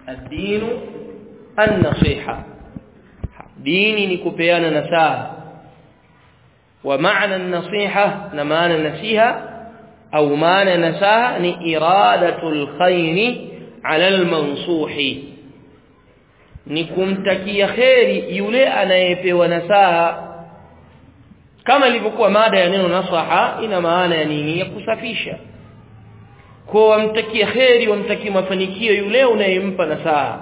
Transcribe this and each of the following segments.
ad-din an-nasiha dini ni kupeana nasaha wa maana an-nasiha na maana nasiha au maana nasaha ni iradatul khairi ala al-mansuhi ni kumtakia kheri yule anayepewa nasaha kama ilivyokuwa mada ya neno nasaha ina maana ya nini ya kusafisha kwa wamtakie kheri wamtakie mafanikio yule unayempa nasaha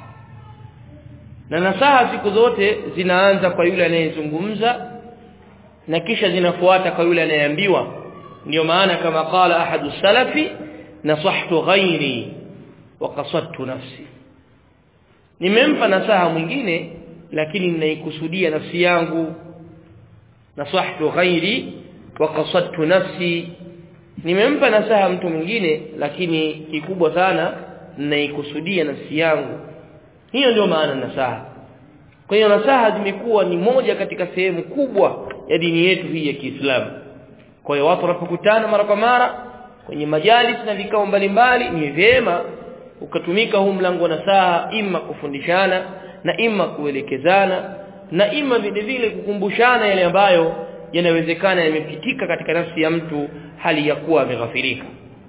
na nasaha siku zote zinaanza kwa yule anayezungumza na kisha zinafuata kwa yule anayeambiwa ndio maana kama qala ahadu salafi nasahtu ghairi wa qasadtu nafsi nimempa nasaha mwingine lakini ninaikusudia nafsi yangu nasahtu ghairi wa qasadtu nafsi nimempa nasaha mtu mwingine lakini kikubwa sana ninaikusudia nafsi yangu hiyo ndio maana nasaha kwa hiyo nasaha zimekuwa ni moja katika sehemu kubwa ya dini yetu hii ya Kiislamu kwa hiyo watu wanapokutana mara kwa mara kwenye majalis na vikao mbalimbali ni vyema ukatumika huu mlango wa nasaha ima kufundishana na ima kuelekezana na ima vile vile kukumbushana yale ambayo yanawezekana yamepitika katika nafsi ya mtu hali ya kuwa ameghafirika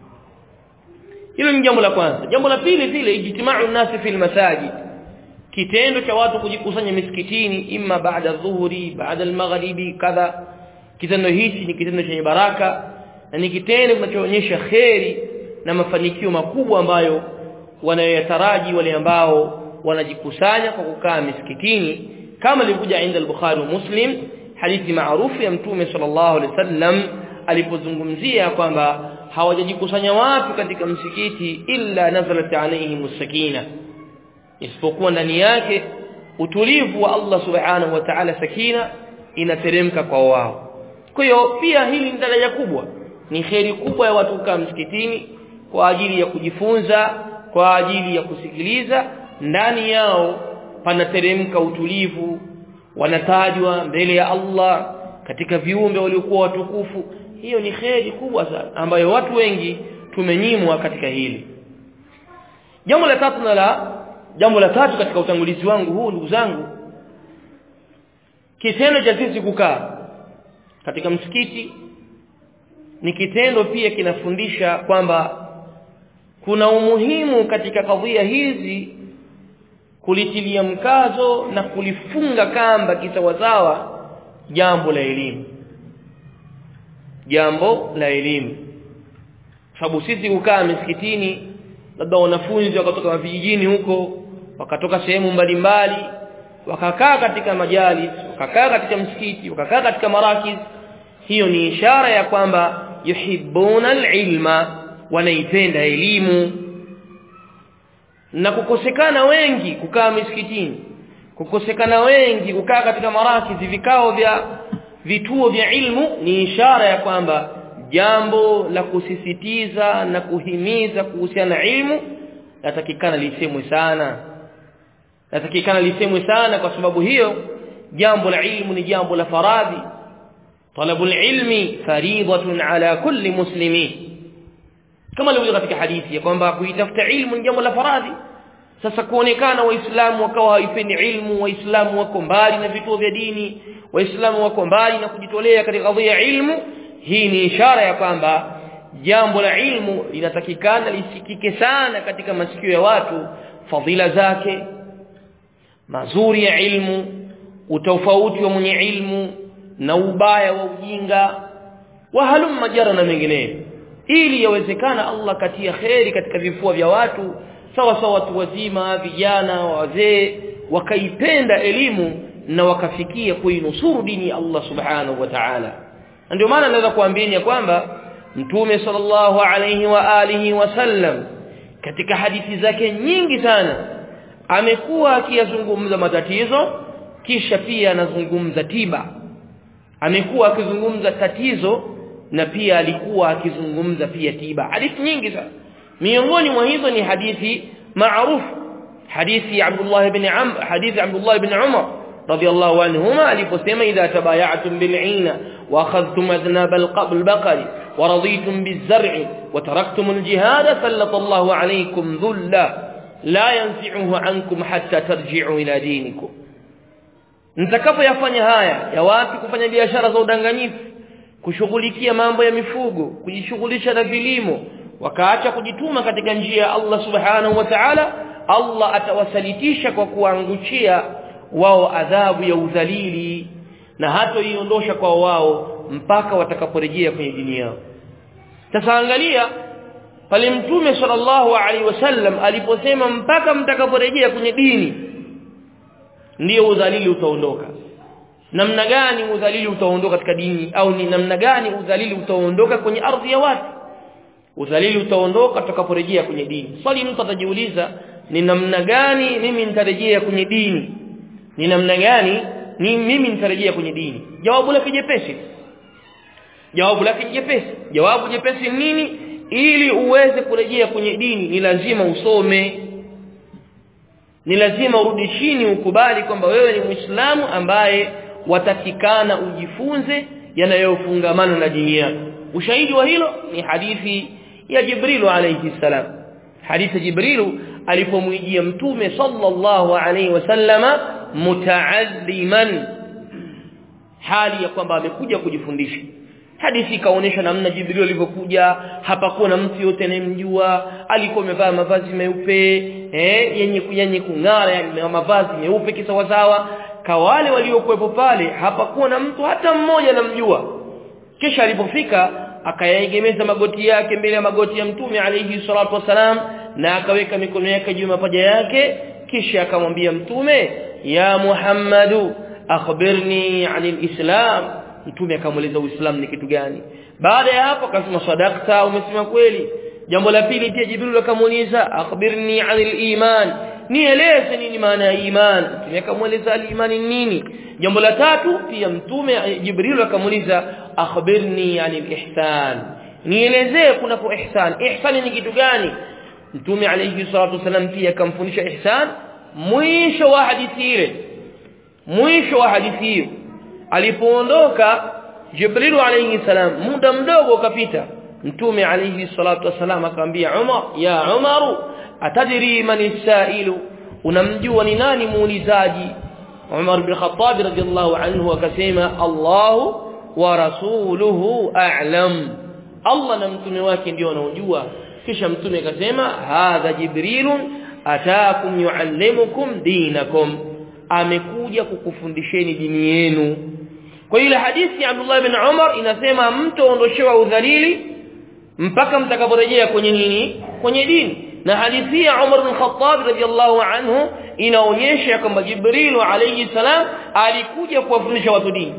hilo ni jambo la kwanza jambo la pili vile ijtimau nasi fil masajid kitendo cha watu kujikusanya misikitini imma baada dhuhuri baada almaghribi kadha kitendo hichi ni kitendo chenye baraka na ni kitendo kinachoonyesha kheri na mafanikio makubwa ambayo wanayoyataraji wale ambao wanajikusanya kwa kukaa misikitini kama ilivyokuja inda al-Bukhari wa Muslim hadithi maarufu ya Mtume sallallahu alaihi wasallam alipozungumzia kwamba hawajajikusanya watu katika msikiti illa nazalat alaihim sakina isipokuwa ndani yake utulivu wa Allah subhanahu wa ta'ala sakina inateremka kwa wao kwa hiyo pia hili ni daraja kubwa ni kheri kubwa ya watu kukaa msikitini kwa ajili ya kujifunza kwa ajili ya kusikiliza ndani yao panateremka utulivu wanatajwa mbele ya Allah katika viumbe waliokuwa watukufu hiyo ni kheri kubwa sana ambayo watu wengi tumenyimwa katika hili jambo la tatu na la jambo la tatu katika utangulizi wangu huu ndugu zangu kitendo cha sisi kukaa katika msikiti ni kitendo pia kinafundisha kwamba kuna umuhimu katika kadhia hizi kulitilia mkazo na kulifunga kamba kisawasawa jambo la elimu jambo la elimu sababu sisi kukaa misikitini labda wanafunzi wakatoka vijijini huko wakatoka sehemu mbalimbali wakakaa katika majalis wakakaa katika msikiti wakakaa katika marakiz hiyo ni ishara ya kwamba yuhibbuna alilma wanaipenda elimu na kukosekana wengi kukaa misikitini kukosekana wengi kukaa katika marakizi vikao vya vituo vya ilmu ni ishara ya kwamba jambo la kusisitiza na kuhimiza kuhusiana na ilmu latakikana lisemwe sana latakikana lisemwe sana kwa sababu hiyo jambo la ilmu ni jambo la faradhi talabu ilmi fariidatun ala kulli muslimin kama ilivyo katika hadithi ya kwamba kuitafuta ilmu ni jambo la faradhi sasa kuonekana waislamu wakawa hawaipendi ilmu waislamu wako mbali na vituo vya dini waislamu wako mbali na kujitolea katika kadhia ya ilmu hii ni ishara ya kwamba jambo la ilmu linatakikana lisikike sana katika masikio ya watu fadhila zake mazuri ya ilmu utofauti wa mwenye ilmu na ubaya wa ujinga wa halumma jara na mengineyo ili yawezekana Allah katia kheri katika vifua vya watu sawa sawa watu wazima vijana wazee wakaipenda elimu na wakafikia kuinusuru dini ya Allah subhanahu wa ta'ala ndio maana naweza kuambieni kwamba mtume sallallahu alayhi wa alihi wasallam katika hadithi zake nyingi sana amekuwa akiyazungumza matatizo kisha pia anazungumza tiba amekuwa akizungumza tatizo na pia alikuwa akizungumza pia tiba hadithi nyingi sana miongoni mwa hizo ni hadithi maarufu hadithi ya Abdullah ibn Amr hadithi Abdullah ibn Umar radiyallahu anhuma aliposema idha tabaya'tum bil'ina wa akhadhtum adnab al-baqari wa raditum biz-zar'i wa taraktum al-jihad sallata Allahu alaykum dhulla la yanzi'uhu ankum hatta tarji'u ila dinikum mtakapoyafanya haya ya watu kufanya biashara za udanganyifu kushughulikia mambo ya mifugo kujishughulisha na vilimo wakaacha kujituma katika njia ya Allah subhanahu wa ta'ala Allah atawasalitisha kwa kuanguchia wao adhabu ya udhalili na hata iondosha kwa wao mpaka watakaporejea kwenye dini yao sasa angalia pale mtume sallallahu alaihi wasallam aliposema mpaka mtakaporejea kwenye dini ndiyo udhalili utaondoka namna gani udhalili utaondoka katika dini au ni namna gani udhalili utaondoka kwenye ardhi ya watu udhalili utaondoka tutakaporejea kwenye dini swali mtu atajiuliza ni namna gani mimi nitarejea kwenye dini ni namna gani ni mimi nitarejea kwenye dini jawabu lake jepesi jawabu lake jepesi jawabu jepesi nini ili uweze kurejea kwenye dini ni lazima usome ni lazima urudi chini ukubali kwamba wewe ni muislamu ambaye watakikana ujifunze yanayofungamana na dini yako ushahidi wa hilo ni hadithi ya Jibril alayhi salam hadithi Jibril alipomwijia mtume sallallahu alayhi wasallama mutaalliman hali ya kwamba amekuja kujifundisha hadithi ikaonyesha namna Jibril alivyokuja hapakuwa na mtu yote anayemjua alikuwa amevaa mavazi meupe eh yenye yenye kung'ara yani mavazi meupe kisawasawa kawale waliokuwepo pale hapakuwa na mtu hata mmoja anamjua kisha alipofika akayaegemeza magoti yake mbele ya magoti ya mtume alayhi salatu wasalam na akaweka mikono yake juu ya mapaja yake kisha akamwambia mtume ya Muhammadu akhbirni anil islam mtume akamueleza uislamu ni kitu gani baada ya hapo akasema sadaqta umesema kweli jambo la pili pia jibril akamuuliza akhbirni anil iman nieleze nini maana ya iman mtume akamueleza al-imani nini jambo la tatu pia mtume jibril akamuuliza akhbirni anil ihsan nielezee kunako ihsan ihsan ni kitu gani mtume alayhi salatu wasallam pia akamfundisha ihsan mwisho wa hadithi ile mwisho wa hadithi hiyo alipoondoka Jibril alayhi salam muda mdogo ukapita mtume alayhi salatu wasalam akamwambia Umar ya Umaru atadri man sailu unamjua ni nani muulizaji Umar bin Khattab radiyallahu anhu akasema Allah wa rasuluhu a'lam Allah na mtume wake ndio wanaojua kisha mtume akasema hadha jibrilun ataakum yuallimukum dinakum amekuja kukufundisheni dini yenu kwa ile hadithi ya Abdullah bin Umar inasema mtu ondoshewa udhalili mpaka mtakaporejea kwenye nini kwenye dini na hadithi ya Umar bin Khattab radiyallahu anhu inaonyesha kwamba Jibril alayhi salam alikuja kuwafundisha watu dini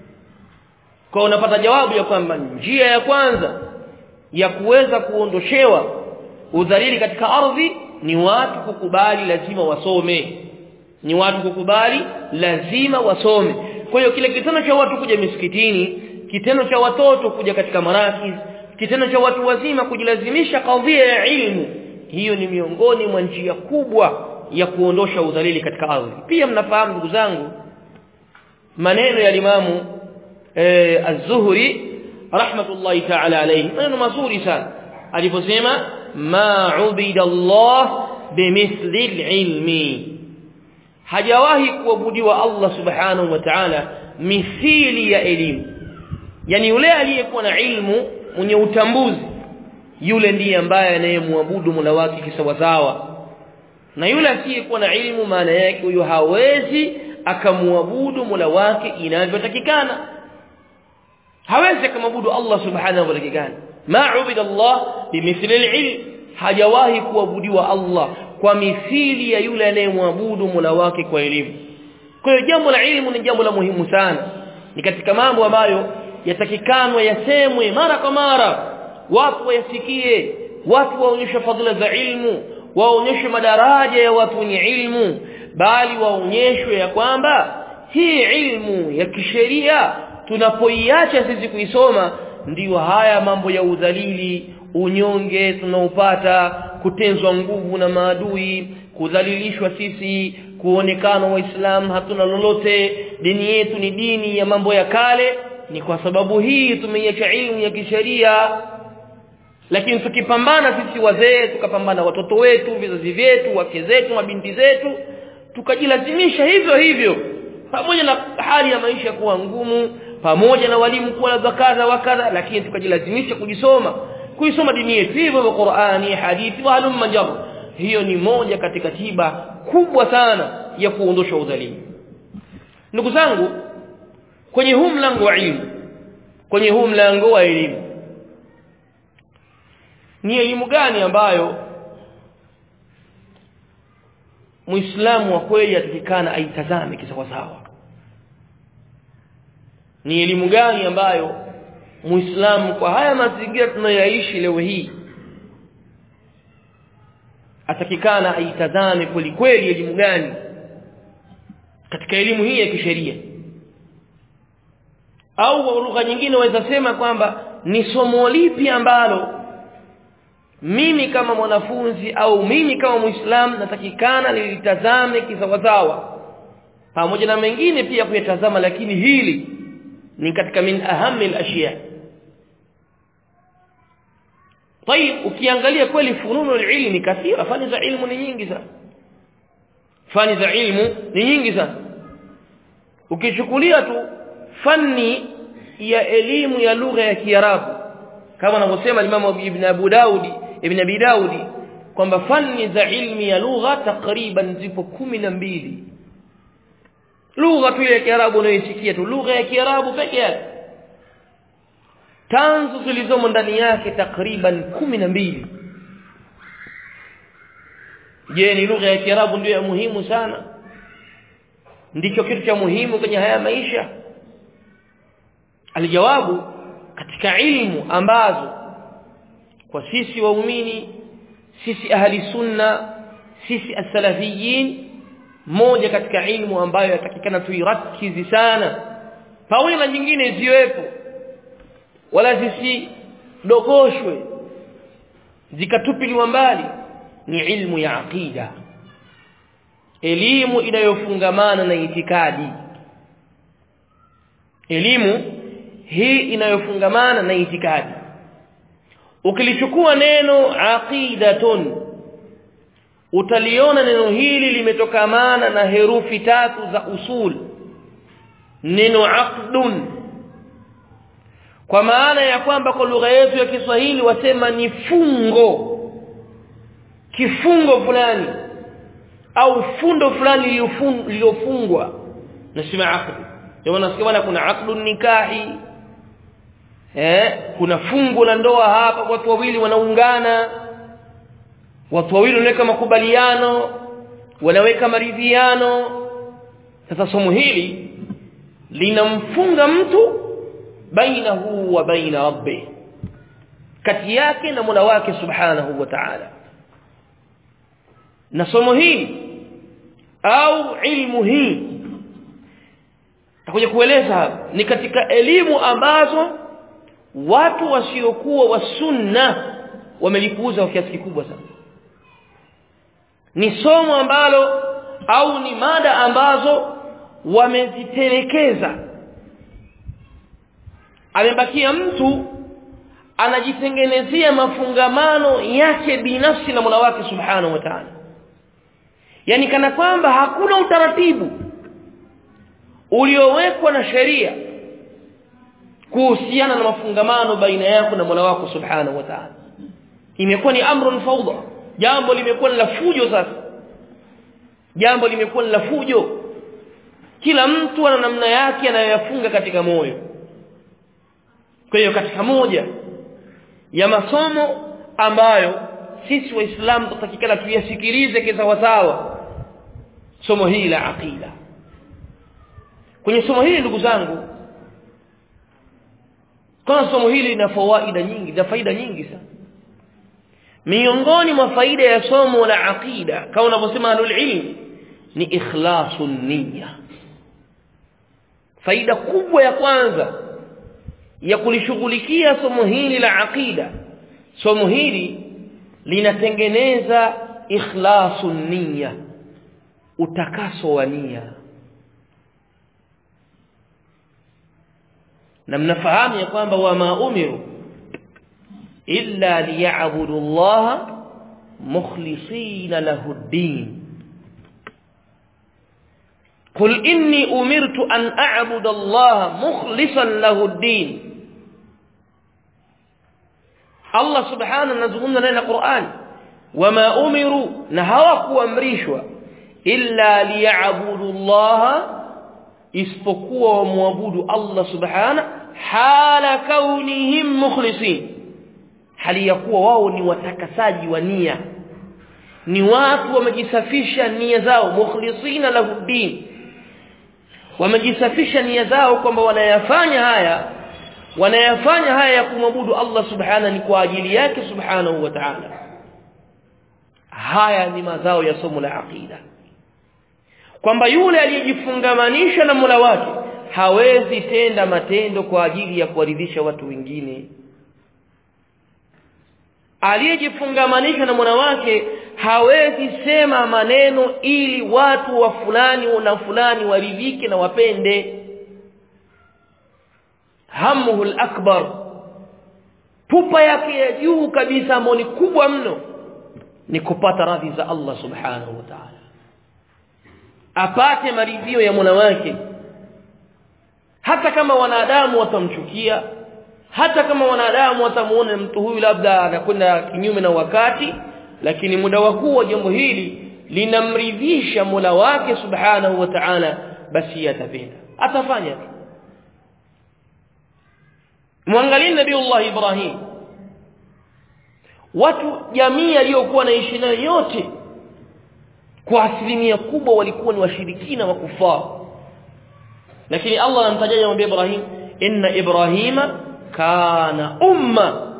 kwa unapata jawabu ya kwamba njia ya kwanza ya kuweza kuondoshewa udhalili katika ardhi ni watu kukubali lazima wasome ni watu kukubali lazima wasome kwa hiyo kile kitendo cha watu kuja misikitini kitendo cha watoto kuja katika marakis kitendo cha watu wazima kujilazimisha kadhia ya ilmu hiyo ni miongoni mwa njia kubwa ya kuondosha udhalili katika ardhi pia mnafahamu ndugu zangu maneno ya limamu eh, az-Zuhri rahmatullahi ta'ala alayhi maneno mazuri sana aliposema ma ubida Allah bimithli al-ilmi hajawahi kuabudiwa Allah subhanahu wa ta'ala mithili ya elimu yani yule aliyekuwa na ilmu mwenye utambuzi yule ndiye ambaye anayemwabudu Mola wake kisawasawa na yule asiyekuwa na ilmu maana yake huyo hawezi akamwabudu Mola wake inavyotakikana hawezi akamwabudu Allah subhanahu wa ta'ala ma ubida Allah bimithli al-ilm hajawahi kuabudiwa Allah kwa mithili ya yule anayemwabudu Mola wake kwa elimu kwa hiyo jambo la ilmu ni jambo la muhimu sana ni katika mambo ambayo yatakikanwa yasemwe mara kwa mara watu wayasikie watu waonyeshe fadhila za ilmu waonyeshe madaraja ya watu wenye ilmu bali waonyeshwe ya kwamba hii ilmu ya kisheria tunapoiacha sisi kuisoma ndiyo haya mambo ya udhalili unyonge tunaopata kutenzwa nguvu na maadui kudhalilishwa sisi kuonekana waislamu hatuna lolote dini yetu ni dini ya mambo ya kale ni kwa sababu hii tumeiacha ilmu ya kisheria lakini tukipambana sisi wazee tukapambana watoto wetu vizazi vyetu wake zetu mabinti zetu tukajilazimisha hivyo hivyo pamoja na hali ya maisha kuwa ngumu pamoja na walimu kuwa labda kadha wa kadha lakini tukajilazimisha kujisoma kuisoma dini yetu hivyo Qur'ani hadithi wa halum majar hiyo ni moja katika tiba kubwa sana ya kuondosha udhalimu ndugu zangu kwenye huu mlango wa elimu kwenye huu mlango wa elimu ni elimu gani ambayo Muislamu wa kweli atakikana aitazame kisawasawa ni elimu gani ambayo Muislamu kwa haya mazingira tunayoishi leo hii atakikana aitazame kweli kweli elimu gani katika elimu hii ya kisheria au kwa lugha nyingine waweza sema kwamba ni somo lipi ambalo mimi kama mwanafunzi au mimi kama muislamu natakikana nilitazame kisawasawa pamoja na mengine pia kuyatazama lakini hili ni katika min ahami al-ashya طيب ukiangalia kweli fununu ilmi kathira fani za ilmu ni nyingi sana fani za ilmu ni nyingi sana ukichukulia tu fani ya elimu ya lugha ya Kiarabu kama anavyosema Imam Ibn Abu Daudi Ibn Abi Daudi kwamba fani za ilmi ya lugha takriban zipo kumi na mbili lugha tu ya Kiarabu unayoisikia tu lugha ya Kiarabu peke yake tanzu zilizomo ndani yake takriban kumi na mbili je ni lugha ya Kiarabu ndio ya muhimu sana ndicho kitu cha muhimu kwenye haya maisha alijawabu katika ilmu ambazo kwa sisi waumini sisi ahli sunna sisi as-salafiyin moja katika ilmu ambayo yatakikana tuirakizi sana pamoja na nyingine ziwepo wala zisidogoshwe zikatupiliwa mbali ni ilmu ya aqida elimu inayofungamana na itikadi elimu hii inayofungamana na itikadi ukilichukua neno aqidatun utaliona neno hili limetokamana na herufi tatu za usul neno aqdun kwa maana ya kwamba kwa lugha yetu ya Kiswahili wasema ni fungo kifungo fulani au fundo fulani lililofungwa nasema aqd ndio nasikia bwana kuna aqdun nikahi eh kuna fungo la ndoa hapa watu wawili wanaungana watu wawili wanaweka makubaliano wanaweka maridhiano sasa somo hili linamfunga mtu bainahu wa baina rabbih kati yake na Mola wake subhanahu wa ta'ala na somo hili au ilmu hii takuja kueleza hapa ni katika elimu ambazo watu wasiokuwa wa sunna wamelipuuza kwa kiasi kikubwa sana ni somo ambalo au ni mada ambazo wamezitelekeza amebakia mtu anajitengenezea mafungamano yake binafsi na Mola wake Subhanahu wa Ta'ala yani kana kwamba hakuna utaratibu uliowekwa na sheria kuhusiana na mafungamano baina yako na Mola wako Subhanahu wa Ta'ala imekuwa ni amrun fawda jambo limekuwa la fujo sasa jambo limekuwa la fujo kila mtu ana namna yake anayoyafunga katika moyo kwa hiyo katika moja ya masomo ambayo sisi waislamu tutakikana tuyasikilize kisawasawa somo hili la aqida kwenye somo hili ndugu zangu kwa somo hili lina fawaida nyingi na faida nyingi sana miongoni mwa faida ya somo la aqida kama unavyosema ahlul ilm ni ikhlasun niyya faida kubwa ya kwanza ya kulishughulikia somo hili la aqida somo hili linatengeneza ikhlasun niyya utakaso wa nia na mnafahamu ya kwamba wama umiru illa liya'budu Allah mukhlisina lahu ad-din قل إني أمرت أن أعبد الله مخلصا له الدين الله سبحانه نزغنا لنا القرآن وما أمروا نهوك وامريشوا إلا ليعبدوا الله isipokuwa wamwabudu Allah subhana hala kaunihim mukhlisin hali ya kuwa wao ni watakasaji wa nia ni watu wamejisafisha nia zao mukhlisina lahu din wamejisafisha nia zao kwamba wanayafanya haya wanayafanya haya ya kumwabudu Allah subhana ni kwa ajili yake subhanahu wa ta'ala haya ni mazao ya somo la aqida kwamba yule aliyejifungamanisha na Mola wake hawezi tenda matendo kwa ajili ya kuwaridhisha watu wengine aliyejifungamanisha na Mola wake hawezi sema maneno ili watu wa fulani na fulani waridhike na wapende hamuhu akbar pupa yake ya juu kabisa ambayo ni kubwa mno ni kupata radhi za Allah subhanahu wa ta'ala apate maridhio ya Mola wake hata kama wanadamu watamchukia hata kama wanadamu watamuona mtu huyu labda anakwenda kinyume na wakati lakini muda wa kuwa jambo hili linamridhisha Mola wake subhanahu wa ta'ala basi atapenda atafanya mwangalie nabii Allah Ibrahim watu jamii aliyokuwa naishi nayo yote kwa asilimia kubwa walikuwa ni washirikina wa kufar lakini Allah anamtajaja mwambie Ibrahim inna Ibrahima kana umma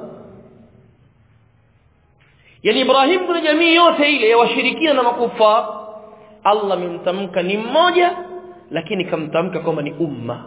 yani Ibrahim kuna jamii yote ile ya washirikina na makufar Allah amemtamka ni mmoja lakini kamtamka kwamba ni umma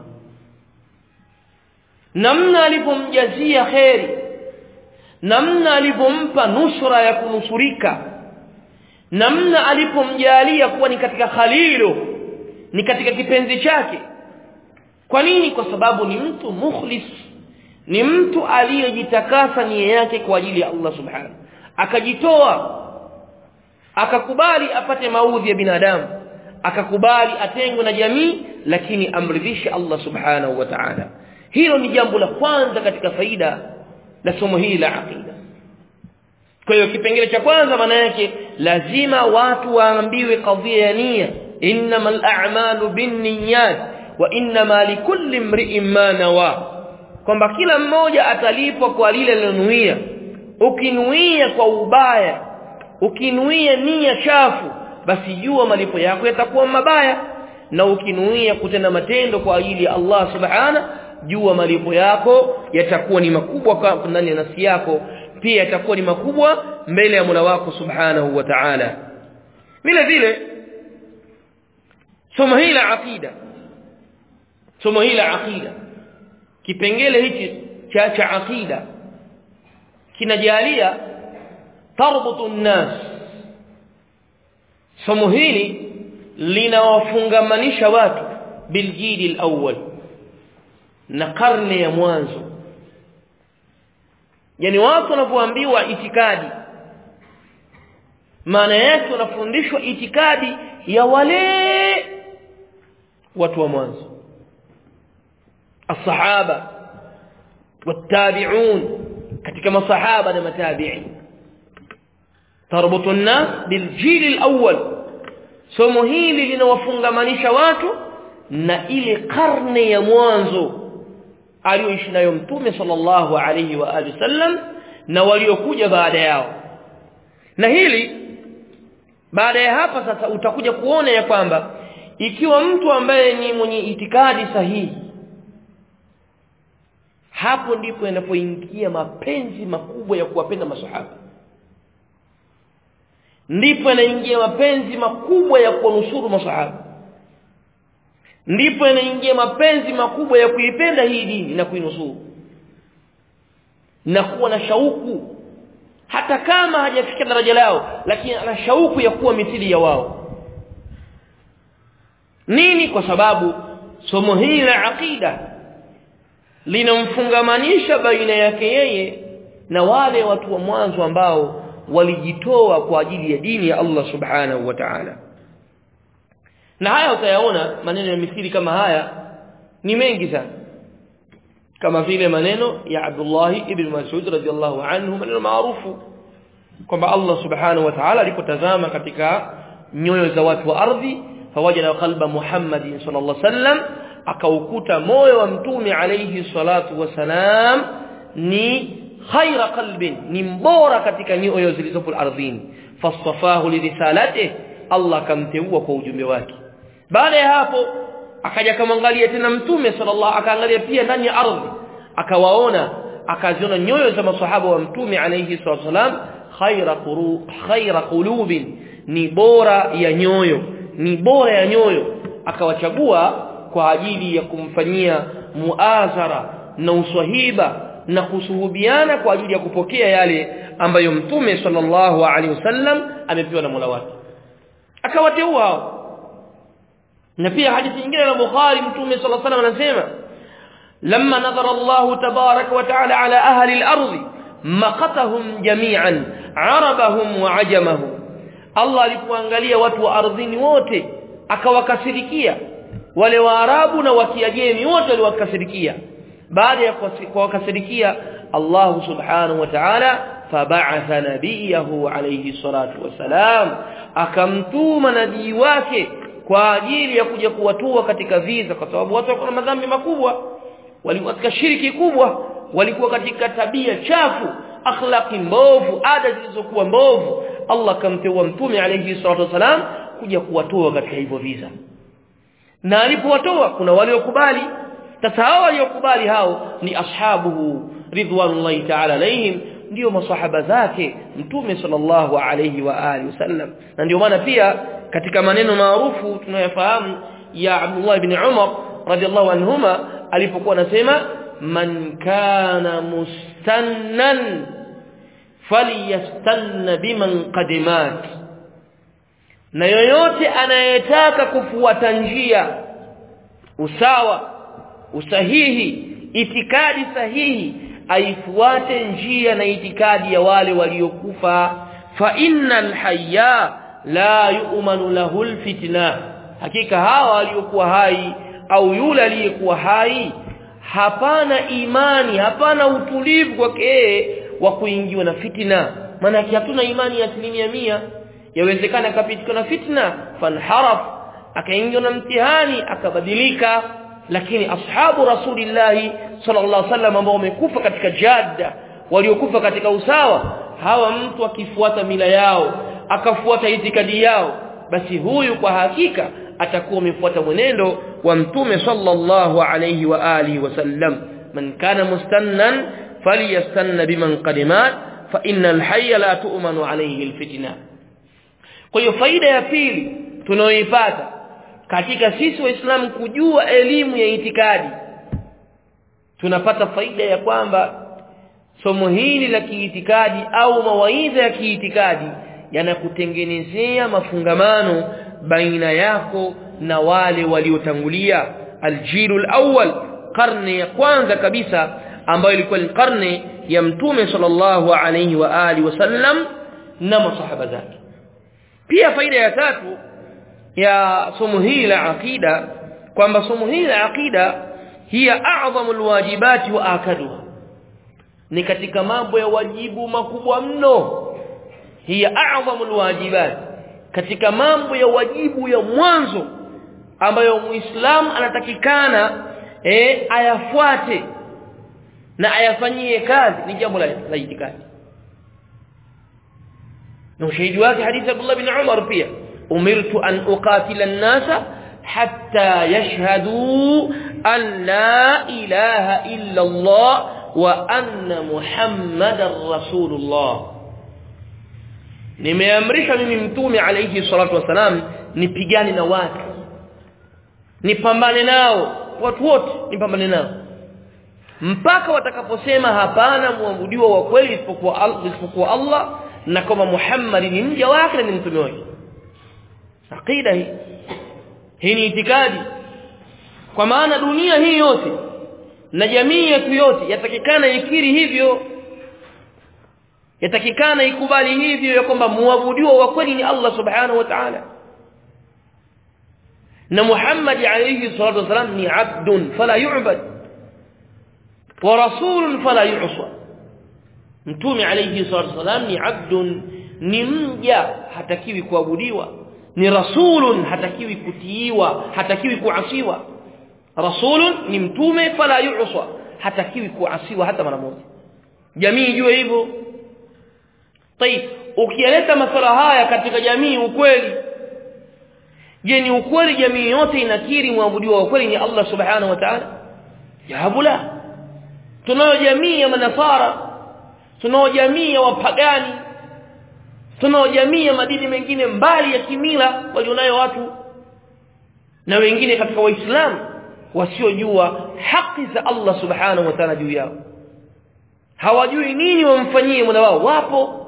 namna alipomjazia kheri namna alipompa nusra ya kunusurika namna alipomjalia kuwa ni katika khalilo ni katika kipenzi chake kwa nini kwa sababu ni mtu mukhlis ni mtu aliyejitakasa nia yake kwa ajili ya Allah subhanahu akajitoa akakubali apate maudhi ya binadamu akakubali atengwe na jamii lakini amridhishe Allah subhanahu wa ta'ala hilo ni jambo la kwanza katika faida la somo hili la aqida kwa hiyo kipengele cha kwanza maana yake lazima watu waambiwe kadhia ya nia innamal a'malu binniyat wa innama likulli imri'in ma nawa kwamba kila mmoja atalipwa kwa lile alilonuia ukinuia kwa ubaya ukinuia nia chafu basi jua malipo yako yatakuwa mabaya na ukinuia kutenda matendo kwa ajili ya Allah subhana jua malipo yako yatakuwa ni makubwa ndani ya nafsi yako pia yatakuwa ni makubwa mbele ya Mola wako subhanahu wa ta'ala vile vile somo hili la aqida somo hili la aqida kipengele hichi cha cha aqida kinajalia tarbutu nnas somo hili linawafungamanisha watu biljili alawwal na karne ya mwanzo yani watu wanapoambiwa itikadi maana yake wanafundishwa itikadi ya wale watu wa mwanzo الصحابه والتابعون katika masahaba na matabi'in tarbutu an-nas biljil al-awwal somo hili linawafungamanisha watu na ile karne ya mwanzo aliyoishi nayo mtume sallallahu alayhi wa alihi wasallam na waliokuja baada yao na hili baada ya hapa sasa utakuja kuona ya kwamba ikiwa mtu ambaye ni mwenye itikadi sahihi hapo ndipo yanapoingia mapenzi makubwa ya kuwapenda masahaba ndipo yanaingia mapenzi makubwa ya kuwanusuru masahaba ndipo yanaingia mapenzi makubwa ya kuipenda hii dini na kuinusuru na kuwa na shauku hata kama hajafika daraja lao lakini ana shauku ya kuwa mithili ya wao nini kwa sababu somo hili la aqida linamfungamanisha baina yake yeye na wale watu wa mwanzo ambao walijitoa kwa ajili ya dini ya Allah subhanahu wa ta'ala na haya utayaona maneno ya mithili kama haya ni mengi sana kama vile maneno ya Abdullah ibn Mas'ud radhiyallahu anhu maneno maarufu kwamba Allah subhanahu wa ta'ala alipotazama katika nyoyo za watu wa ardhi fawajada qalba Muhammadin sallallahu alaihi wasallam akaukuta moyo wa mtume alayhi salatu wasalam ni khaira qalbin ni mbora katika nyoyo zilizopo ardhini fastafahu lirisalatihi Allah akamteua kwa ujumbe wake baada ya hapo akaja kamwangalia tena mtume sallallahu akaangalia pia ndani ya ardhi akawaona akaziona nyoyo za masahaba wa mtume alayhi salatu wasalam khaira quru khaira qulubin ni bora ya nyoyo ni bora ya nyoyo akawachagua kwa ajili ya kumfanyia muazara na uswahiba na kusuhubiana kwa ajili ya kupokea yale ambayo mtume sallallahu alaihi wasallam amepewa na Mola wake akawateua hao na pia hadithi nyingine ya Bukhari mtume sallallahu alaihi wasallam anasema lamma nadhara Allah tabarak wa taala ala ahli al-ardh maqatahum jami'an arabahum wa ajamahum Allah alipoangalia watu wa ardhini wote akawakasirikia wale waarabu na wakiajemi wote waliwakasirikia baada ya kuwakasirikia Allah subhanahu wa ta'ala fab'atha nabiyahu alayhi salatu wasalam akamtuma nabii wake kwa ajili ya kuja kuwatua katika visa kwa sababu watu walikuwa na madhambi makubwa walikuwa katika shiriki kubwa walikuwa katika tabia chafu akhlaqi mbovu ada zilizokuwa mbovu Allah akamteua mtume alayhi salatu wasalam kuja kuwatoa katika hivyo visa na alipowatoa kuna waliokubali sasa hao waliokubali hao ni ashabuhu ridwanullahi ta'ala alayhim ndio masahaba zake mtume sallallahu alayhi wa alihi wasallam na ndio maana pia katika maneno maarufu tunayofahamu ya Abdullah ibn Umar radhiallahu anhuma alipokuwa anasema man kana mustannan falyastanna biman qadimat na yoyote anayetaka kufuata njia usawa usahihi itikadi sahihi aifuate njia na itikadi ya wale waliokufa fa innal hayya la yu'manu lahu alfitna hakika hawa waliokuwa hai au yule aliyekuwa hai hapana imani hapana utulivu kwake wa kuingiwa na fitina maana hatuna imani ya asilimia mia yawezekana akapitikwa na fitna fanharaf akaingiwa na mtihani akabadilika lakini ashabu rasulillahi sallallahu alaihi wasallam ambao wamekufa katika jadda waliokufa katika usawa hawa mtu akifuata mila yao akafuata itikadi yao basi huyu kwa hakika atakuwa amefuata mwenendo wa mtume sallallahu alayhi wa alihi wasallam man kana mustannan falyastanna biman qadimat fa innal hayya la tu'manu alayhi alfitna kwa hiyo faida ya pili tunayoipata katika sisi waislamu kujua elimu ya itikadi tunapata faida ya kwamba somo hili la kiitikadi au mawaidha ya kiitikadi yanakutengenezea mafungamano baina yako na wale waliotangulia aljilul awwal karne ya kwanza kabisa ambayo ilikuwa ni karne ya mtume sallallahu alayhi wa alihi wasallam na masahaba zake pia faida ya tatu ya somo hili la aqida kwamba somo hili la aqida hiya a'zamu alwajibati wa akaduha ni katika mambo ya wajibu makubwa mno hiya a'zamu alwajibat katika mambo ya wajibu ya mwanzo ambayo muislamu anatakikana eh ayafuate na ayafanyie kazi ni jambo la, la itikadi na ushahidi wake hadithi Abdullah bin Umar pia umirtu an uqatila an-nasa hatta yashhadu an la ilaha illa Allah wa anna Muhammadar Rasulullah nimeamrisha mimi mtume alayhi salatu wasalam nipigane na watu nipambane nao watu wote nipambane nao mpaka watakaposema hapana muabudiwa wa kweli isipokuwa Allah, isipokuwa Allah na kama Muhammad ni mja wake na ni mtume wake aqida hii hii ni itikadi kwa maana dunia hii yote na jamii yetu yote yatakikana ikiri hivyo yatakikana ikubali hivyo ya kwamba muabudiwa wa kweli ni Allah subhanahu wa ta'ala na Muhammad alayhi salatu wasalam ni abdun fala yu'bad wa rasulun fala yu'sa mtume alayhi salatu wasalam ni abdun ni mja hatakiwi kuabudiwa ni rasulun hatakiwi kutiiwa hatakiwi kuasiwa rasulun ni mtume fala yu'sa hatakiwi kuasiwa hata mara moja jamii ijue hivyo طيب ukileta masala haya katika jamii ukweli je ni ukweli jamii yote inakiri muabudiwa wa kweli ni Allah subhanahu wa ta'ala jawabu la tunayo jamii ya manasara tunayo jamii ya wapagani tunayo jamii ya madini mengine mbali ya kimila walionayo watu na wengine katika waislamu wasiojua haki za Allah subhanahu wa ta'ala juu yao hawajui nini wamfanyie mola wao wapo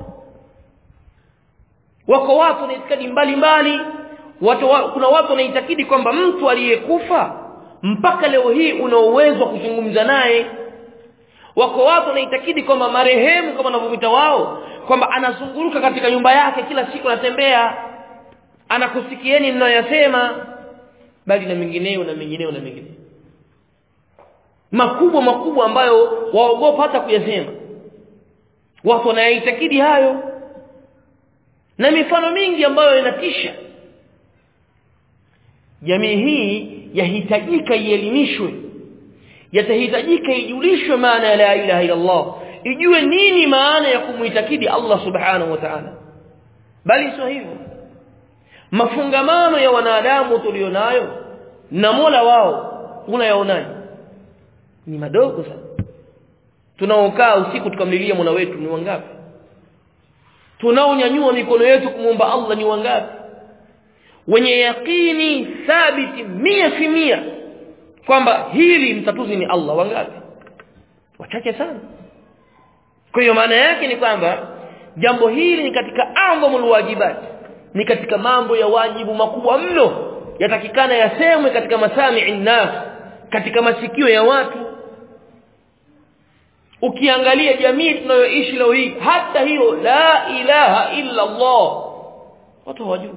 wako watu na itikadi mbalimbali watu wa, kuna watu wanaitakidi kwamba mtu aliyekufa mpaka leo hii una uwezo wa kuzungumza naye wako watu wanaitakidi kwamba marehemu kama wanavyoita wao kwamba anazunguruka katika nyumba yake kila siku anatembea anakusikieni mnayoyasema bali na mengineyo na mengineyo na mengineyo makubwa makubwa ambayo waogopa hata kuyasema watu wanayaitakidi hayo na mifano mingi ambayo inatisha jamii hii yahitajika ielimishwe yatahitajika ijulishwe maana ya la ilaha illa Allah ijue nini maana ya kumuitakidi Allah subhanahu wa ta'ala bali sio hivyo mafungamano ya wanadamu tulionayo na Mola wao unayaonaje ni madogo sana tunaokaa usiku tukamlilia Mola wetu ni wangapi tunaonyanyua mikono yetu kumwomba Allah ni wangapi wenye yakini thabiti mia fi mia kwamba hili mtatuzi ni Allah wangapi wachache sana kwa hiyo maana yake ni kwamba jambo hili ni katika amrul wajibat ni katika mambo ya wajibu makubwa mno yatakikana yasemwe katika masami'i nas katika masikio ya watu ukiangalia jamii tunayoishi leo hii hata hiyo la ilaha illa Allah watu hawajui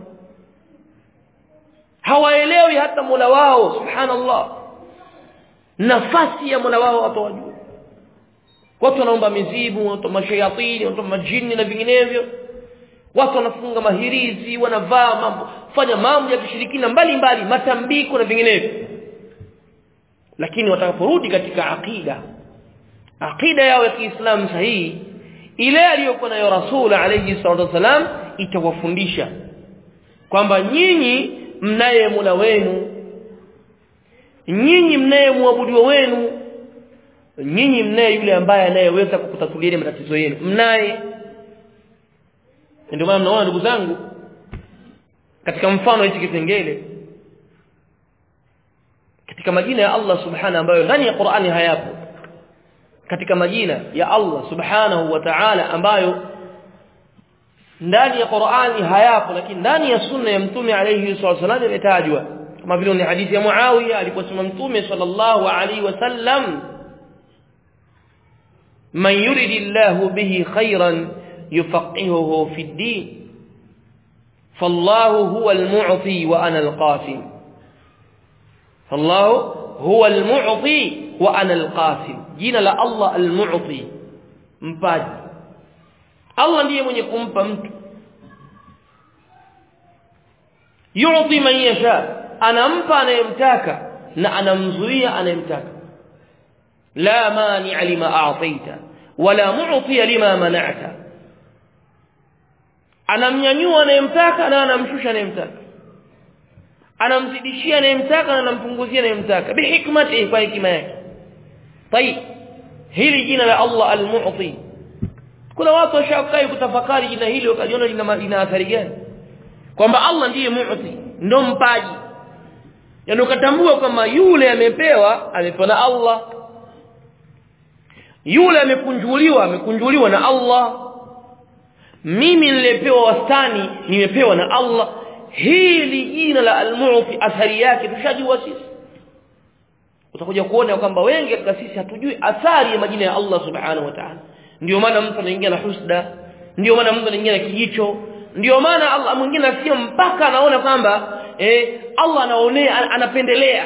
hawaelewi hata Mola wao subhanallah nafasi ya Mola wao watu hawajui watu wanaomba mizimu watu mashayatini watu majini na vinginevyo watu wanafunga mahirizi wanavaa mambo fanya mambo ya kishirikina mbalimbali matambiko na vinginevyo lakini watakaporudi katika akida akida yao ya Kiislamu sahihi ile aliyokuwa nayo Rasul alayhi salatu wasalam itawafundisha kwamba nyinyi mnaye Mola wenu nyinyi mnaye muabudiwa wenu nyinyi mnaye yule ambaye anayeweza kukutatulia matatizo yenu mnaye ndio maana mnaona ndugu zangu katika mfano hichi kipengele katika majina ya Allah subhanahu ambayo ndani ya Qur'ani hayapo katika majina ya Allah subhanahu wa ta'ala ambayo ndani ya Qur'ani hayapo lakini ndani ya sunna ya mtume alayhi wasallam imetajwa kama vile ni hadithi ya Muawiya aliposema mtume sallallahu alayhi wasallam man yuridillahu bihi khairan yufaqihuhu fi ad-din فالله هو المعطي وانا القاسم فالله هو المعطي وانا القاسم jina la Allah al-mu'ti mpaji Allah ndiye mwenye kumpa mtu yu'ti man yasha anampa anayemtaka na anamzuia anayemtaka la mani lima a'taita wala mu'ti lima mana'ta anamnyanyua anayemtaka na anamshusha anayemtaka anamzidishia anayemtaka na anampunguzia anayemtaka bihikmatihi kwa hikima yake طيب hili jina la Allah al-Mu'ti kuna watu washakai kutafakari jina hili wakajiona lina lina athari gani kwamba Allah ndiye Mu'ti ndo mpaji yaani ukatambua kwamba yule amepewa amepewa na Allah yule amekunjuliwa amekunjuliwa na Allah mimi nilipewa wastani nimepewa na Allah hili jina la al-Mu'ti athari yake tushajua sisi utakuja kuona kwamba wengi katika sisi hatujui athari ya majina ya Allah subhanahu wa ta'ala ndio maana mtu anaingia na husda ndio maana Mungu anaingia na kijicho ndio maana Allah mwingine asio mpaka anaona kwamba eh Allah anaonea anapendelea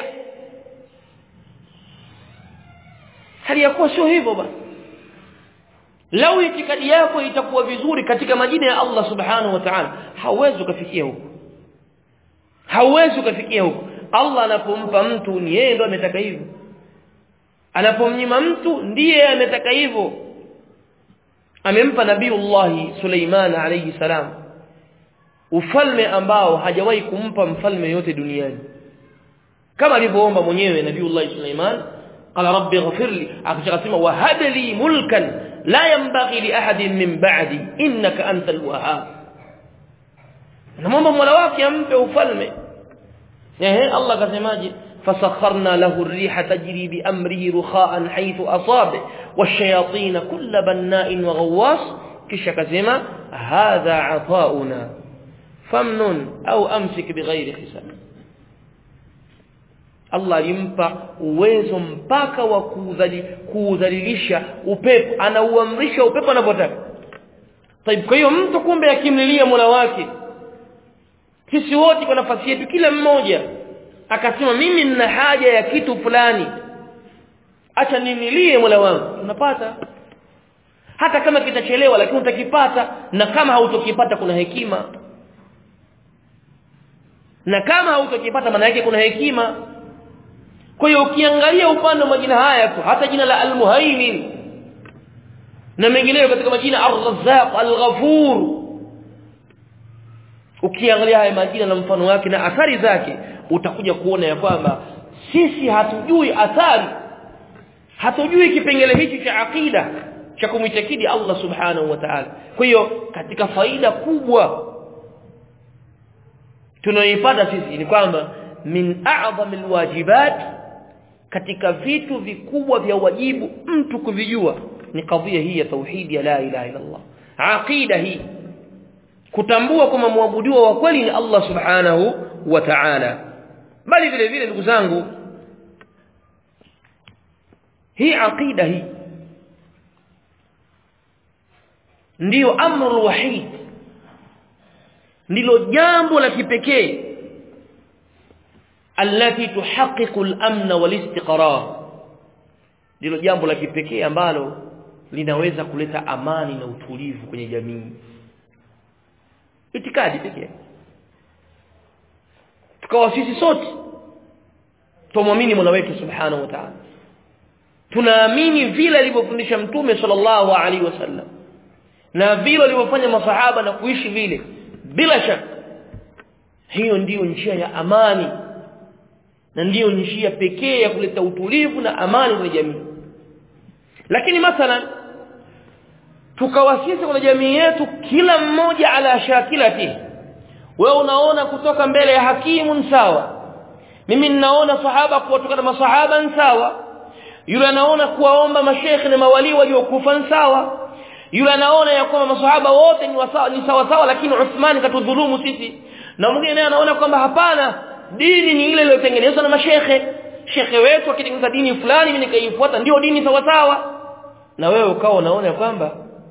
hali ya kuwa sio hivyo basi lau itikadi yako itakuwa vizuri katika majina ya Allah subhanahu wa ta'ala hauwezi kufikia huko hauwezi kufikia huko Allah anapompa mtu ni yeye ndo ametaka hivyo anapomnyima mtu ndiye ametaka hivyo amempa nabiiullah Suleiman alayhi salam ufalme ambao hajawahi kumpa mfalme yote duniani kama alivyoomba mwenyewe nabiiullah Suleiman qala rabbi ighfir li akasema wahab li mulkan la yanbaghi li ahadin min ba'di innaka antal wahhab namwomba mola wake ampe ufalme ehe Allah kasemaje فسخرنا له الريح تجري بأمره رخاء حيث أصاب والشياطين كل بناء وغواص كش كزما هذا عطاؤنا فمن أو أمسك بغير حساب Allah alimpa uwezo mpaka wa kuudhalilisha upepo anauamrisha upepo anapotaka Taib kwa hiyo mtu kumbe akimlilia Mola wake sisi wote kwa nafasi yetu kila mmoja akasema mimi nina haja ya kitu fulani acha ninilie Mola wangu unapata hata kama kitachelewa lakini utakipata na kama hautokipata kuna hekima na kama hautokipata maana yake kuna hekima kwa hiyo ukiangalia upande wa majina haya tu hata jina la al-muhaimin na mengineyo katika majina ar-razzaq al-ghafur ukiangalia haya majina na mfano wake na athari zake utakuja kuona ya kwamba sisi hatujui athari hatujui kipengele hichi cha akida cha kumwitakidi Allah subhanahu wa ta'ala kwa hiyo katika faida kubwa tunayoipata sisi ni kwamba min a'zamil wajibat katika vitu vikubwa vya wajibu mtu kuvijua ni kadhia hii ya tauhidi ya la ilaha illa Allah aqida hii kutambua kwamba muabudiwa wa kweli ni Allah subhanahu wa ta'ala bali vile vile ndugu zangu hii aqida hii ndiyo amru wahid ndilo jambo la kipekee alati tuhaqiqu al-amna wal-istiqrar ndilo jambo la kipekee ambalo linaweza kuleta amani na utulivu kwenye jamii itikadi pekee tukawa sisi sote tumwamini Mola wetu subhanahu wa ta'ala tunaamini vile alivyofundisha mtume sallallahu alaihi wasallam na vile alivyofanya masahaba na kuishi vile bila shaka hiyo ndiyo njia ya amani na ndiyo njia pekee ya kuleta utulivu na amani kwenye jamii lakini mathalan tukawasisi kwenye jamii yetu kila mmoja ala shakilati wewe unaona kutoka mbele ya hakimu sawa mimi ninaona sahaba kutoka na masahaba sawa yule anaona kuwaomba mashekhe na mawali waliokufa sawa yule anaona ya kwamba masahaba wote ni sawa ni sawa sawa lakini Uthman katudhulumu sisi na mwingine naye anaona kwamba hapana dini ni ile iliyotengenezwa na mashekhe shekhe wetu akitengeneza dini fulani mimi nikaifuata ndio dini sawa sawa na wewe ukawa unaona kwamba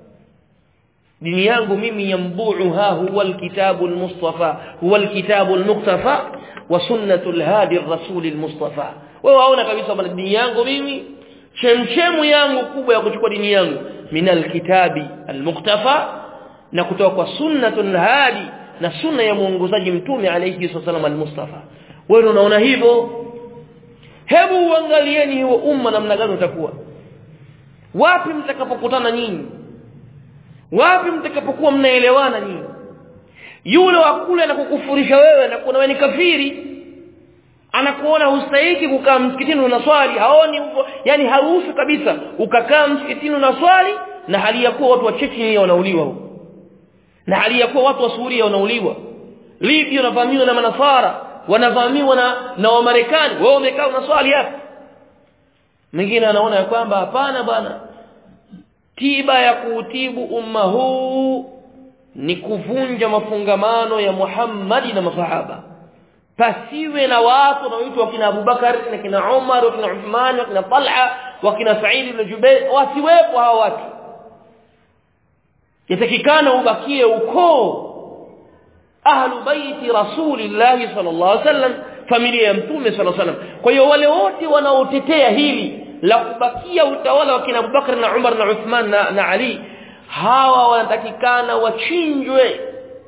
dini yangu mimi yambuuha huwa alkitabu almustafa huwa alkitabu almuqtafa wa sunnatu alhadi arrasul almustafa wewe waona kabisa kwamba dini yangu mimi chemchemu yangu kubwa ya kuchukua dini yangu min alkitabi almuqtafa na kutoka kwa sunnatul hadi na sunna ya muongozaji mtume alayhi wasallam almustafa wewe unaona hivyo hebu uangalieni huo umma namna gani utakuwa wapi mtakapokutana nyinyi wapi mtakapokuwa mnaelewana nyinyi yule wa kule anakukufurisha wewe na kuona wewe ni kafiri anakuona hustahiki kukaa msikitini unaswali haoni hivyo yani haruhusu kabisa ukakaa msikitini unaswali na hali ya kuwa watu wa Chechnya wanauliwa huko na hali ya kuwa watu wa Suria wanauliwa Libya wanavamiwa na manasara wanavamiwa na na Wamarekani wewe umekaa unaswali hapa mwingine anaona ya kwamba hapana bwana tiba ya kuutibu umma huu ni kuvunja mafungamano ya Muhammadi na masahaba pasiwe na watu wanaoitwa wakina Abubakar na kina Umar wakina Uthman wakina Talha wakina Sa'id ibn Jubair wasiwepo hawa watu yatakikana ubakie ukoo ahlu baiti rasulillahi sallallahu alaihi wasallam familia ya mtume sallallahu alaihi wasallam kwa hiyo wale wote wanaotetea hili la kubakia utawala wa kina Abubakar na Umar na Uthman na, na Ali hawa wanatakikana wachinjwe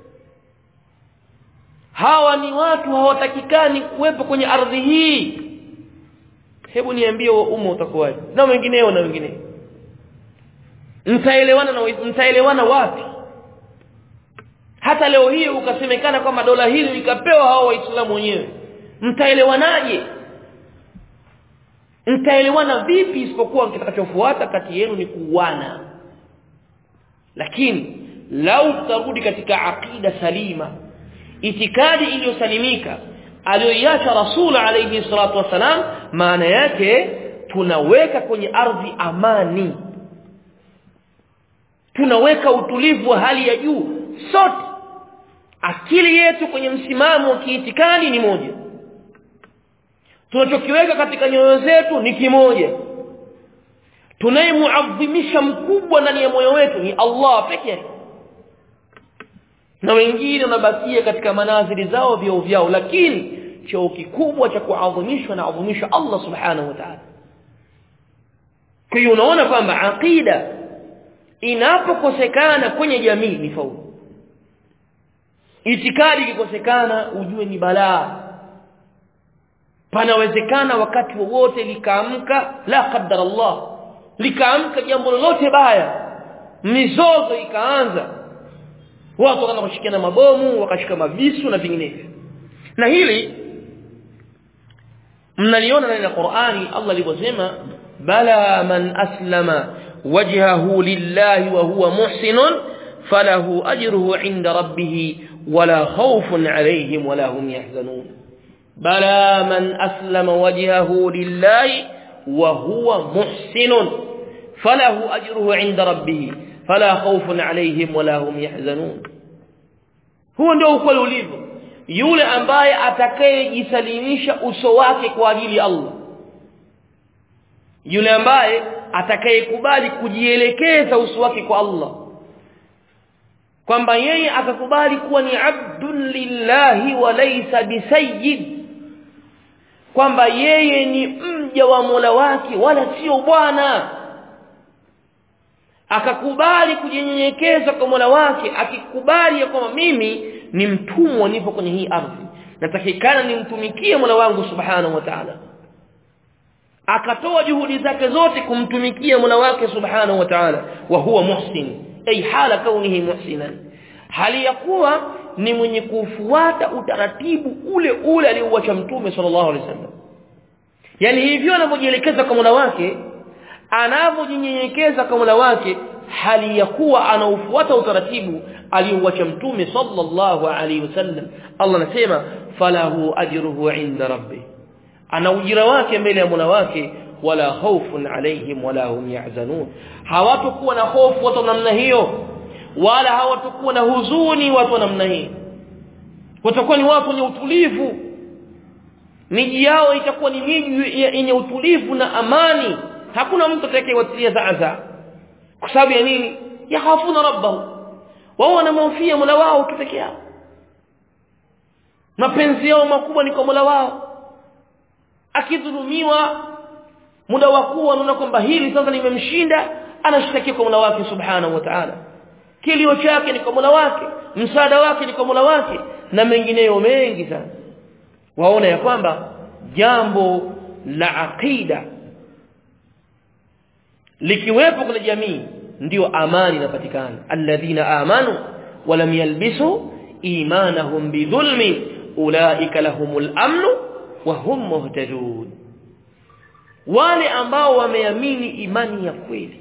hawa ni watu hawatakikani kuwepo kwenye ardhi hii hebu niambie wa umma utakuwaje na wengineo na wengineo mtaelewana na mtaelewana wapi hata leo hii ukasemekana kwamba dola hili likapewa hao waislamu wenyewe mtaelewanaje mtaelewana vipi isipokuwa kitakachofuata kati yenu ni kuuana lakini lau tutarudi katika aqida salima itikadi iliyosalimika aliyoiacha rasul alayhi salatu wasalam maana yake tunaweka kwenye ardhi amani tunaweka utulivu wa hali ya juu sote akili yetu kwenye msimamo wa kiitikadi ni moja tunachokiweka katika nyoyo zetu ni kimoja tunayemuadhimisha mkubwa ndani ya moyo wetu ni Allah pekee yake na wengine wanabakia katika manazili zao vyao vyao lakini cheo kikubwa cha kuadhimishwa na adhimisha Allah subhanahu wa ta'ala kwa hiyo unaona kwamba aqida inapokosekana kwenye jamii ni faulu itikadi ikikosekana ujue ni balaa panawezekana wakati wowote likaamka la qaddar Allah likaamka jambo lolote baya mizozo ikaanza watu wakaanza kushikiana mabomu wakashika mavisu na vinginevyo na hili mnaliona ndani ya Qur'ani Allah alivyosema bala man aslama wajhahu lillahi wa huwa muhsinun falahu ajruhu 'inda rabbih wala khawfun 'alayhim wala hum yahzanun bala man aslama wajhahu lillahi wa huwa muhsinun falahu ajruhu 'inda rabbih fala khawfun 'alayhim wala hum yahzanun huo ndio ukweli ulivyo yule ambaye atakayejisalimisha uso wake kwa ajili ya Allah yule ambaye atakayekubali kujielekeza uso wake kwa Allah kwamba yeye akakubali kuwa ni abdun lillahi wa laysa bisayyid kwamba yeye ni mja wa Mola wake wala sio bwana akakubali kujinyenyekeza kwa Mola wake akikubali kwamba mimi ni mtumwa nipo kwenye hii ardhi natakikana nimtumikie Mola wangu subhanahu wa ta'ala akatoa juhudi zake zote kumtumikia Mola wake subhanahu wa ta'ala wa huwa muhsin ay hala kaunihi muhsinan hali ya kuwa ni mwenye kufuata utaratibu ule ule aliouacha mtume sallallahu alaihi wasallam yani hivyo anapojielekeza kwa Mola wake anavyojinyenyekeza kwa Mola wake hali ya kuwa anaufuata utaratibu aliouacha mtume sallallahu alaihi wasallam Allah anasema falahu ajruhu inda rabbih ana ujira wake mbele ya Mola wake wala khawfun alaihim wala hum yahzanun hawatakuwa na hofu watu namna hiyo wala hawatakuwa na huzuni watu namna hii watakuwa ni watu wenye utulivu miji yao itakuwa ni miji yenye utulivu na amani hakuna mtu atakayewatilia zaza kwa sababu ya nini yakhafuna rabbahu wao wanamhofia Mola wao tu peke yao mapenzi yao makubwa ni kwa Mola wao akidhulumiwa muda wa kuwa anaona kwamba hili sasa limemshinda anashtakia kwa Mola wake subhanahu wa ta'ala kilio chake ni kwa Mola wake msaada wake ni kwa Mola wake na mengineyo mengi sana waona ya kwamba jambo la aqida likiwepo kwenye jamii ndio amani inapatikana alladhina amanu walam yalbisu imanahum bidhulmi ulaika lahumul amnu wa hum muhtadun wale ambao wameamini imani ya kweli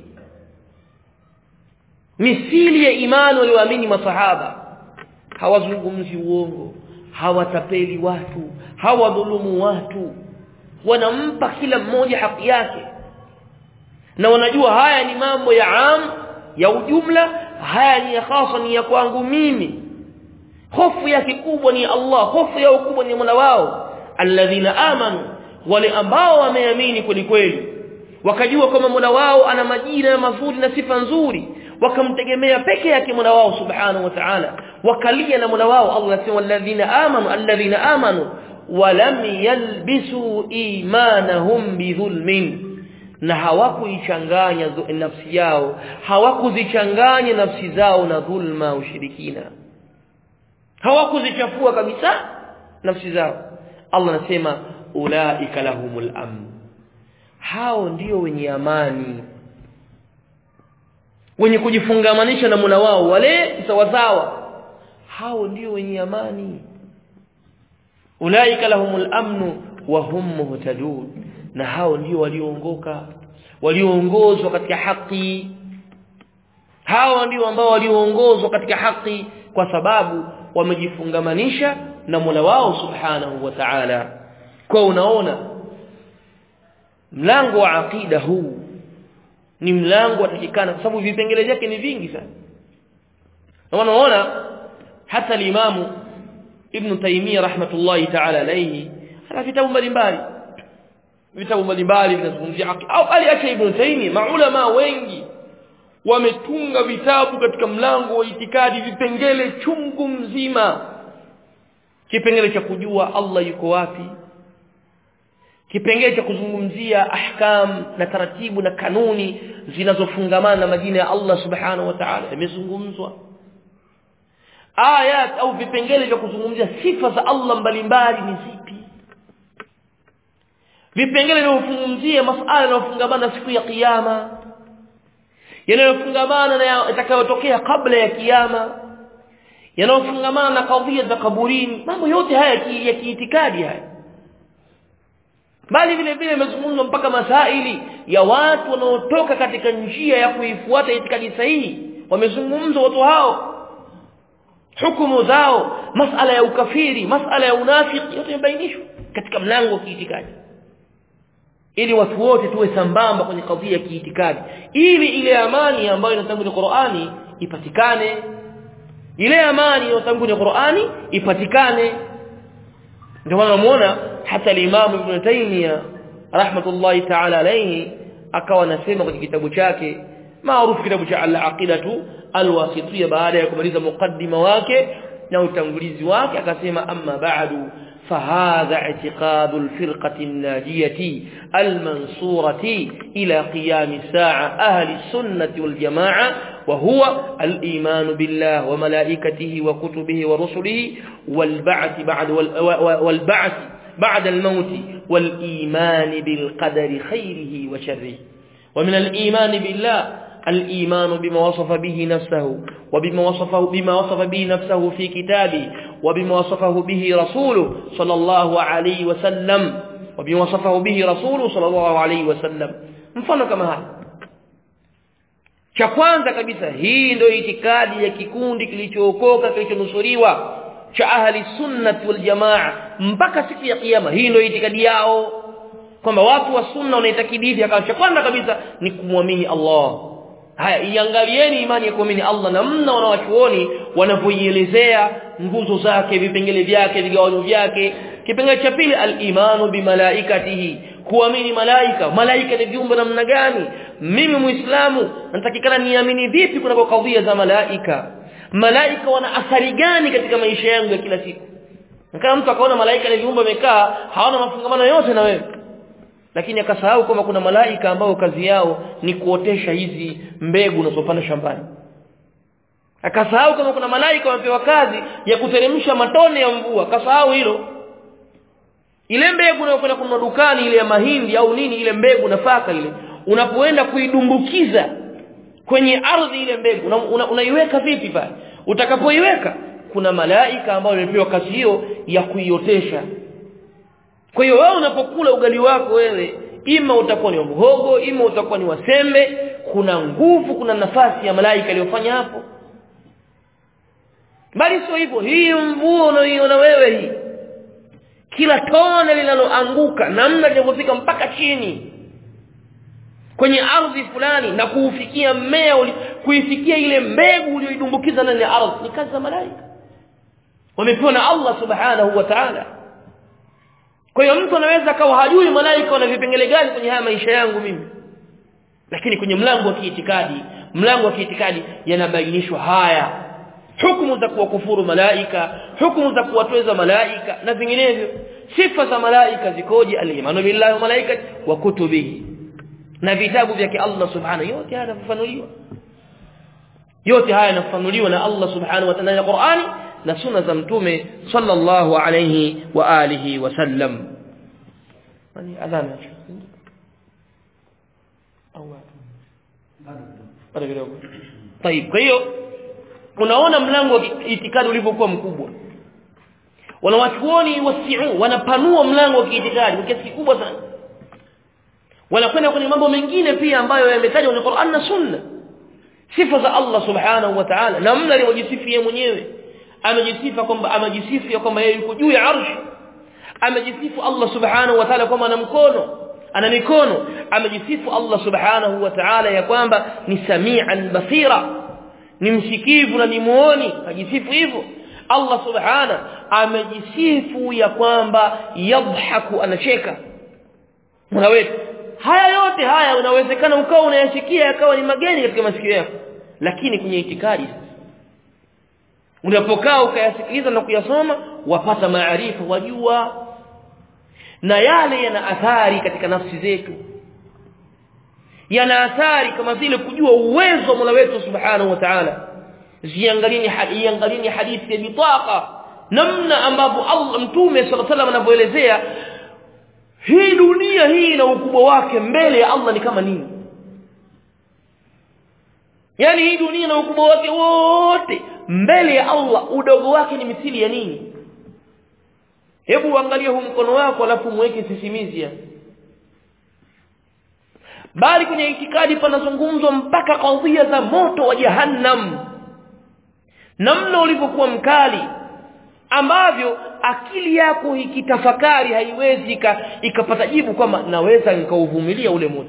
misili ya imani walioamini masahaba hawazungumzi uongo hawatapeli watu hawadhulumu watu wanampa kila mmoja haki yake na wanajua haya ni mambo ya am ya ujumla haya ni ya khasa ni ya kwangu mimi hofu yake kubwa ni Allah hofu yao kubwa ni Mola wao alladhina amanu wale ambao wameamini kweli kweli wakajua kwamba Mola wao ana majina mazuri na sifa nzuri wakamtegemea peke yake Mola wao subhanahu wa ta'ala wakalia na Mola wao Allah anasema alladhina amanu alladhina amanu walam yalbisu imanahum bidhulmin na hawakuichanganya nafsi yao hawakuzichanganya nafsi zao na dhulma ushirikina hawakuzichafua kabisa nafsi zao Allah anasema ulaika lahumul amn hao ndio wenye amani wenye kujifungamanisha na Mola wao wale sawasawa hao ndio wenye amani ulaika lahumul amnu wa hum muhtadun na hao ndio walioongoka walioongozwa katika haki hao ndio ambao walioongozwa katika haki kwa sababu wamejifungamanisha na Mola wao subhanahu wa ta'ala kwa unaona mlango wa aqida huu ni mlango watakikana kwa sababu vipengele vyake ni vingi sana na wanaona hata limamu ibn Taymiyyah rahmatullahi ta'ala alayhi ana vitabu mbalimbali vitabu mbalimbali vinazungumzia au aliacha ibn Taymiyyah maulama wengi wametunga vitabu katika mlango wa itikadi vipengele chungu mzima kipengele cha kujua Allah yuko wapi kipengele cha kuzungumzia ahkam na taratibu na kanuni zinazofungamana na majina ya Allah subhanahu wa ta'ala imezungumzwa ayat au vipengele vya kuzungumzia sifa za Allah mbalimbali ni zipi vipengele vinavyozungumzia masuala yanayofungamana na siku ya kiyama yanayofungamana na yatakayotokea kabla ya kiyama yanayofungamana na kadhia za kaburini mambo yote haya ya kiitikadi haya bali vile vile imezungumzwa mpaka masaili ya watu wanaotoka katika njia ya kuifuata itikadi sahihi wamezungumzwa watu hao hukumu zao masala ya ukafiri masala ya unafiki yote yamebainishwa katika mlango wa kiitikadi ili watu wote tuwe sambamba kwenye kadhia ya kiitikadi ili ile amani ambayo inatangulia Qur'ani ipatikane ile amani inayotangulia Qur'ani ipatikane ndio maana unamuona hata al-Imam Ibn Taymiyyah rahmatullahi ta'ala alayhi akawa anasema kwenye kitabu chake maarufu kitabu cha al-Aqidatu al-Wasitiyya baada ya kumaliza mukaddima wake na utangulizi wake akasema amma ba'du فهذا اعتقاد الفرقة الناجية المنصورة إلى قيام الساعة أهل السنة والجماعة وهو الإيمان بالله وملائكته وكتبه ورسله والبعث بعد والبعث بعد الموت والإيمان بالقدر خيره وشره ومن الإيمان بالله الإيمان بما وصف به نفسه وبما وصفه بما وصف به نفسه في كتابه وبما وصفه به رسوله صلى الله عليه وسلم وبما وصفه به رسوله صلى الله عليه وسلم mfano kama haya cha kwanza kabisa hii ndio itikadi ya kikundi kilichookoka kilichonusuriwa cha ahli sunnati wal jamaa mpaka siku ya kiyama hii ndio itikadi yao kwamba watu wa sunna wanaitakidi hivi akawa cha kwanza kabisa ni kumwamini Allah haya iangalieni imani ya kuamini Allah na mna wanawachuoni wanavyoielezea nguzo zake vipengele vyake vigawanyo vyake kipengele cha pili al-imanu bimalaikatihi kuamini malaika malaika ni viumbe namna gani mimi muislamu natakikana niamini vipi kuna kadhia za malaika malaika wana athari gani katika maisha yangu ya kila siku kama mtu akaona malaika ni viumbe wamekaa hawana mafungamano yote na wewe lakini akasahau kwamba kuna malaika ambao kazi yao ni kuotesha hizi mbegu unazopanda shambani akasahau kama kuna malaika wamepewa kazi ya kuteremsha matone ya mvua akasahau hilo ile mbegu unayokwenda kununua dukani ile ya mahindi au nini ile mbegu nafaka ile unapoenda kuidumbukiza kwenye ardhi ile mbegu unaiweka una, una vipi pale utakapoiweka kuna malaika ambao wamepewa kazi hiyo ya kuiotesha kwa hiyo wewe unapokula ugali wako wewe ima utakuwa ni mhogo ima utakuwa ni wasembe kuna nguvu kuna nafasi ya malaika aliyofanya hapo bali sio hivyo hii mvua unaoiona wewe hii kila tone linaloanguka namna linavyofika mpaka chini kwenye ardhi fulani na kuufikia mmea kuifikia ile mbegu uliyoidumbukiza ndani ya ardhi ni kazi za malaika wamepewa na Allah subhanahu wa ta'ala kwa hiyo mtu anaweza akawa hajui malaika wana vipengele gani kwenye haya maisha yangu mimi lakini kwenye mlango wa kiitikadi mlango wa kiitikadi yanabainishwa haya hukumu za kuwakufuru malaika hukumu za kuwatweza malaika na vinginevyo sifa za malaika zikoje al-imanu billahi wa malaikati wa kutubihi na vitabu vyake Allah subhanahu yote haya yanafafanuliwa yote haya yanafafanuliwa na Allah subhanahu wa ta'ala ya Qur'ani na sunna za mtume sallallahu alayhi wa alihi wasallam yani adhana au bado kidogo طيب kwa hiyo unaona mlango wa itikadi ulivyokuwa mkubwa wanawachuoni wasiu wanapanua mlango wa kiitikadi kwa kiasi kikubwa sana wanakwenda kwenye mambo mengine pia ambayo yametajwa kwenye Qur'an na Sunna sifa za Allah subhanahu wa ta'ala namna alivyojisifu yeye mwenyewe amejisifa kwamba amejisifu ya kwamba yeye yuko juu ya arshi amejisifu Allah subhanahu wa ta'ala kwamba ana mkono ana mikono amejisifu Allah subhanahu wa ta'ala ya kwamba ni samian basira ni msikivu na ni muoni ajisifu hivyo Allah subhana amejisifu ya kwamba yadhaku anacheka unaweza haya yote haya unawezekana ukawa unayasikia yakawa ni mageni katika masikio yako lakini kwenye itikadi unapokaa ukayasikiliza na kuyasoma wapata maarifa wajua na yale yana athari katika nafsi zetu yana athari kama vile kujua uwezo wa Mola wetu Subhanahu wa Ta'ala ziangalieni hadithi hadithi ya bitaqa namna ambapo Allah mtume sallallahu alaihi wasallam anavyoelezea hii dunia hii na ukubwa wake mbele ya Allah ni kama nini yani hii dunia na ukubwa wake wote mbele ya Allah udogo wake ni mithili ya nini hebu angalia huu mkono wako alafu muweke sisimizia bali kwenye itikadi panazungumzwa mpaka kadhia za moto wa jahannam namna ulivyokuwa mkali ambavyo akili yako ikitafakari haiwezi ikapata jibu kwamba naweza nikauvumilia ule moto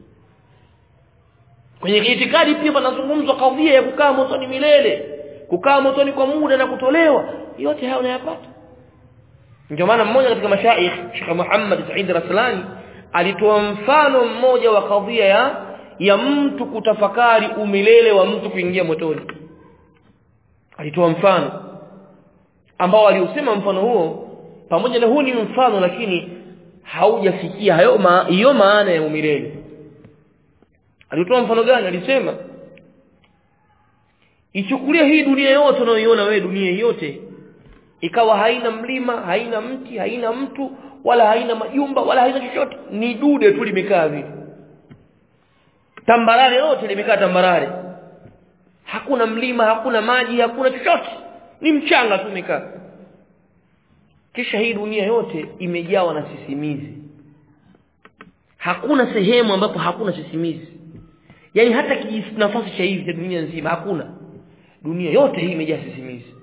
kwenye itikadi pia panazungumzwa kadhia ya kukaa motoni milele kukaa motoni kwa muda na kutolewa yote haya unayapata ndio maana mmoja katika mashaikh Sheikh Muhammad Said Raslani alitoa mfano mmoja wa kadhia ya ya mtu kutafakari umilele wa mtu kuingia motoni alitoa mfano ambao aliusema mfano huo pamoja na huu ni mfano lakini haujafikia hayo ma, hiyo maana ya umilele alitoa mfano gani alisema ichukulia hii dunia yote unayoiona wewe dunia yote ikawa haina mlima haina mti haina mtu wala haina majumba wala haina chochote ni dude tu limekaa vile tambarare yote limekaa tambarare hakuna mlima hakuna maji hakuna chochote ni mchanga tu umekaa kisha hii dunia yote imejawa na sisimizi hakuna sehemu ambapo hakuna sisimizi yani hata nafasi cha hivi cha dunia nzima hakuna dunia yote hii imejaa sisimizi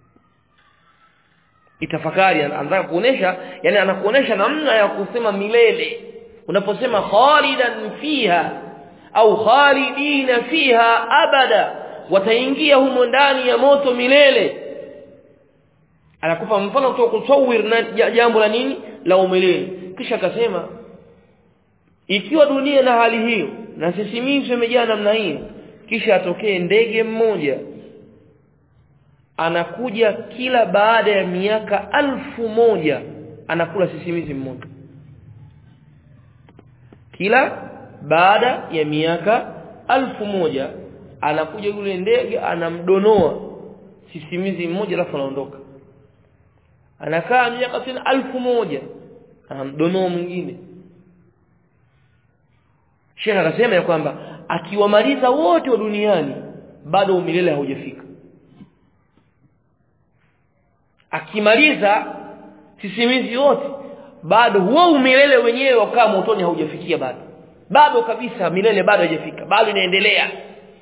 itafakari anataka kuonesha yani anakuonesha namna ya kusema milele unaposema khalidan fiha au khalidina fiha abada wataingia humo ndani ya moto milele anakupa mfano kutoka kusawir na jambo la nini la umilele kisha akasema ikiwa dunia na hali hiyo na sisimizi imejaa namna hiyo kisha atokee ndege mmoja anakuja kila baada ya miaka alfu moja anakula sisimizi mmoja kila baada ya miaka alfu moja anakuja yule ndege anamdonoa sisimizi mmoja alafu anaondoka anakaa miaka tena alfu moja anamdonoa mwingine Sheikh akasema ya kwamba akiwamaliza wote wa duniani bado umilele haujafika akimaliza sisimizi yote bado huo umilele wenyewe wakaa motoni haujafikia bado bado kabisa milele bado haijafika bado inaendelea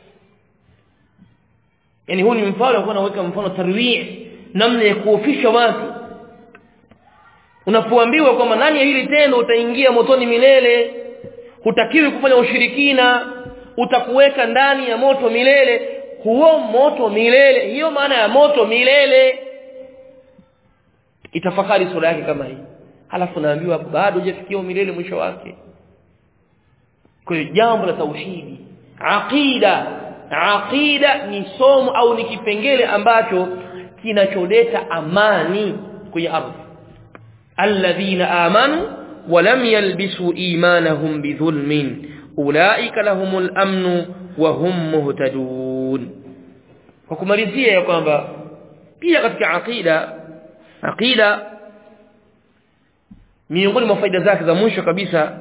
yani huu ni mfano alikuwa anaweka mfano tarwii namna ya kuofisha watu unapoambiwa kwamba nani ya hili tendo utaingia motoni milele hutakiwi kufanya ushirikina utakuweka ndani ya moto milele huo moto milele hiyo maana ya moto milele itafakari sura yake kama hii halafu naambiwa bado hujafikia milele mwisho wake kwa hiyo jambo la tauhidi aqida aqida ni somo au ni kipengele ambacho kinacholeta amani kwenye ardhi alladhina amanu ولم يلبسوا ايمانهم بظلم اولئك لهم الامن وهم مهتدون وكمalizia ya kwamba pia katika aqida aqida miongoni mwa faida zake za mwisho kabisa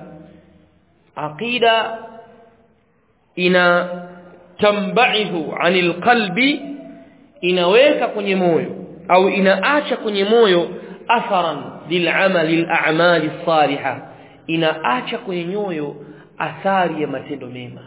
aqida ina tambaidhu anil qalbi inaweka kwenye moyo au inaacha kwenye moyo atharan lil'amali al'amali salihah inaacha kwenye nyoyo athari ya matendo mema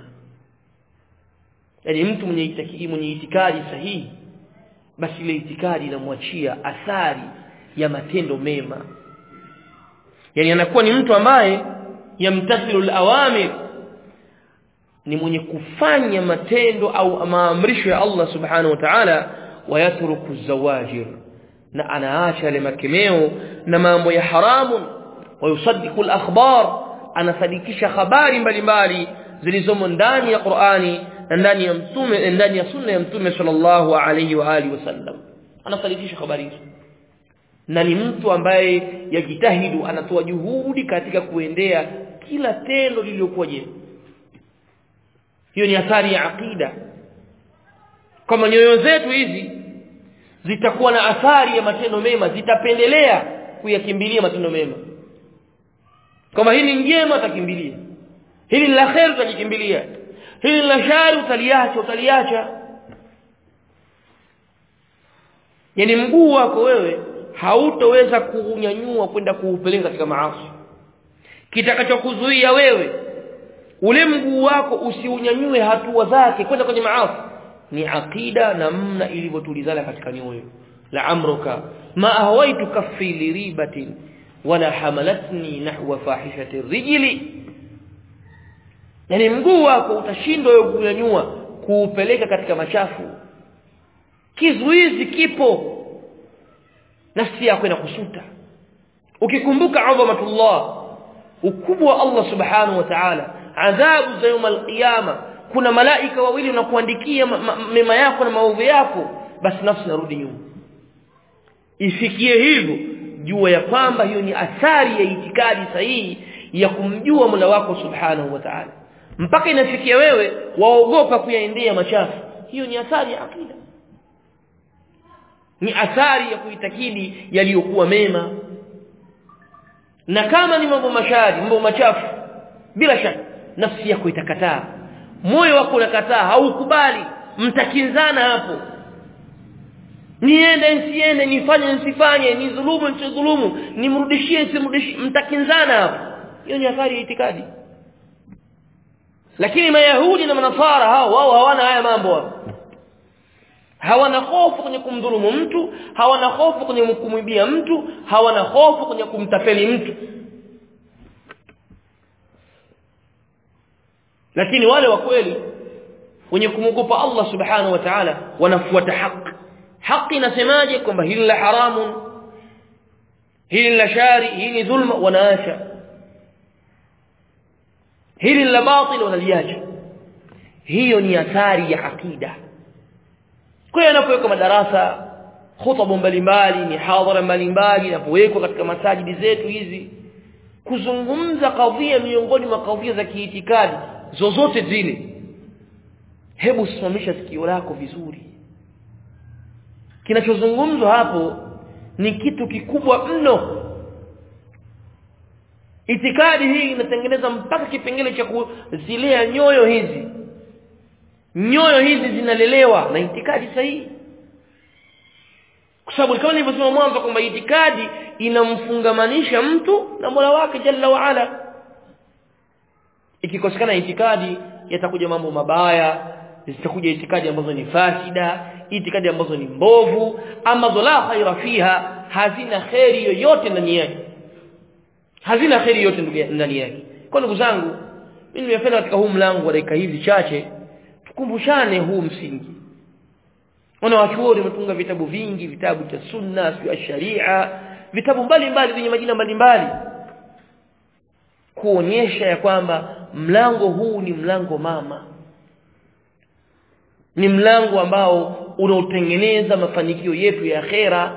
yani mtu mwenye itikadi mwenye itikadi sahihi basi ile itikadi inamwachia athari ya matendo mema yani anakuwa ni mtu ambaye yamtathilu al-awamir ni mwenye kufanya matendo au maamrisho ya Allah subhanahu wa ta'ala wayatruku zawajir na anaacha yale makemeo na mambo ya haramu wayusaddiqu al-akhbar anasadikisha habari mbalimbali zilizomo ndani ya Qur'ani na ndani ya mtume ndani ya sunna ya mtume sallallahu alayhi wa alihi wasallam anasadikisha habari hizo na ni mtu ambaye yajitahidu anatoa juhudi katika kuendea kila tendo lililokuwa jema hiyo ni athari ya aqida kama nyoyo zetu hizi zitakuwa na athari ya matendo mema zitapendelea kuyakimbilia matendo mema kama hili njema utakimbilia hili la khair utalikimbilia hili la shari utaliacha utaliacha yani mguu wako wewe hautoweza kuunyanyua kwenda kuupeleka katika maasi kitakachokuzuia wewe ule mguu wako usiunyanyue hatua zake kwenda kwenye maasi ni aqida namna ilivyotulizana katika nyoyo la amruka ma ahwaitu kaffi li ribatin wala hamalatni nahwa fahishati rijli yani mguu wako utashindwa wewe kunyanyua kuupeleka katika machafu kizuizi kipo nafsi yako inakusuta ukikumbuka adhamatullah ukubwa wa Allah subhanahu wa ta'ala adhabu za يوم القيامه kuna malaika wawili wanakuandikia mema yako na maovu yako basi nafsi narudi nyuma ifikie hivyo jua ya kwamba hiyo ni athari ya itikadi sahihi ya kumjua Mola wako subhanahu wa ta'ala mpaka inafikia wewe waogopa kuyaendea machafu hiyo ni athari ya akida ni athari ya kuitakidi yaliyokuwa mema na kama ni mambo mashari mambo machafu bila shaka nafsi yako itakataa moyo wako unakataa haukubali mtakinzana hapo niende nsiende nifanye nsifanye nidhulumu nsidhulumu nimrudishie nsimrudishie mtakinzana hapo hiyo ni athari ya itikadi lakini mayahudi na manasara hao wao hawana haya mambo hapo hawana hofu kwenye kumdhulumu mtu hawana hofu kwenye kumwibia mtu hawana hofu kwenye kumtapeli mtu lakini wale wa kweli wenye kumwogopa Allah subhanahu wa ta'ala wanafuata haki haki inasemaje kwamba hili la haramun hili la shari hili ni dhulma wanaacha hili la batil wanaliacha hiyo ni athari ya akida kwa hiyo anapoweka madarasa khutba mbalimbali ni hadhara mbalimbali inapowekwa katika masajidi zetu hizi kuzungumza kadhia miongoni mwa kadhia za kiitikadi zozote zile hebu simamisha sikio lako vizuri kinachozungumzwa hapo ni kitu kikubwa mno itikadi hii inatengeneza mpaka kipengele cha kuzilea nyoyo hizi nyoyo hizi zinalelewa na itikadi sahihi kwa sababu kama nilivyosema mwanzo kwamba itikadi inamfungamanisha mtu na Mola wake Jalla wa Ala ikikosekana itikadi yatakuja mambo mabaya zitakuja itikadi ambazo ni fasida itikadi ambazo ni mbovu ambazo la khaira fiha hazina khairi yoyote ndani yake hazina khairi yote ndani yake kwa ndugu zangu mimi nimependa katika huu mlango wa dakika hizi chache tukumbushane huu msingi wana wachuoni wametunga vitabu vingi vitabu cha sunna sio sharia vitabu mbalimbali vyenye majina mbalimbali kuonyesha ya kwamba mlango huu ni mlango mama ni mlango ambao unaotengeneza mafanikio yetu ya akhera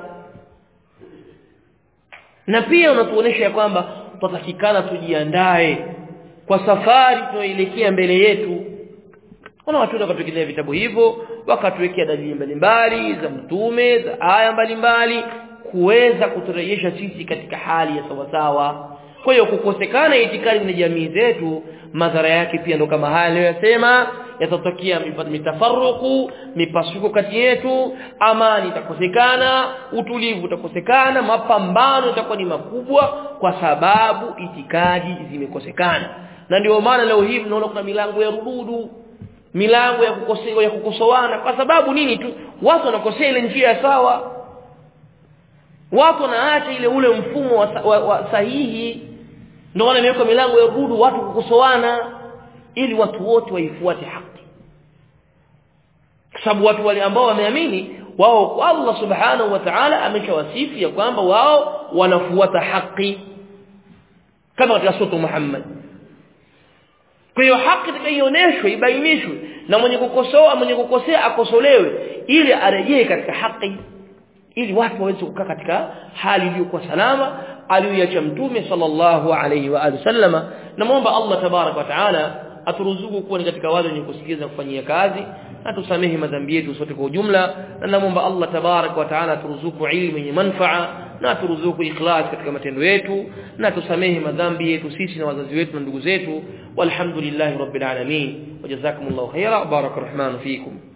na pia unatuonesha kwamba tutatakikana tujiandae kwa safari tunayoelekea mbele yetu kuna watu wakatuelekea vitabu hivyo wakatuwekea dalili mbalimbali za mtume za aya mbalimbali kuweza kuturejesha sisi katika hali ya sawasawa kwa hiyo kukosekana itikadi na jamii zetu madhara yake pia ndo kama haya aliyosema yatatokea mitafaruku mipasuko kati yetu amani itakosekana utulivu utakosekana mapambano yatakuwa ni makubwa kwa sababu itikadi zimekosekana na ndio maana leo hii mnaona kuna milango ya rududu milango ya kukosewa ya kukosoana kwa sababu nini tu watu wanakosea ile njia sawa watu wanaacha ile ule mfumo wa, wa, wa sahihi ndio maana imewekwa milango ya rududu watu kukosoana ili watu wote waifuate haki sababu watu wale ambao wameamini wao kwa Allah subhanahu wa ta'ala ameshawasifu ya kwamba wao wanafuata haki kama katika sura Muhammad kwa hiyo haki itakayoonyeshwa ibainishwe na mwenye kukosoa mwenye kukosea akosolewe ili arejee katika haki ili watu waweze kukaa katika hali iliyokuwa salama aliyoacha mtume sallallahu alayhi wa alihi sallama namuomba Allah tabarak wa taala aturuzuku kuwa ni katika wale wenye kusikiza kufanyia kazi na tusamehe madhambi yetu sote kwa ujumla na namuomba Allah tabarak wa taala aturuzuku ilmu yenye manfaa na aturuzuku ikhlas katika matendo yetu na tusamehe madhambi yetu sisi na wazazi wetu na ndugu zetu walhamdulillahi rabbil alamin wajazakumullahu khaira barakallahu fikum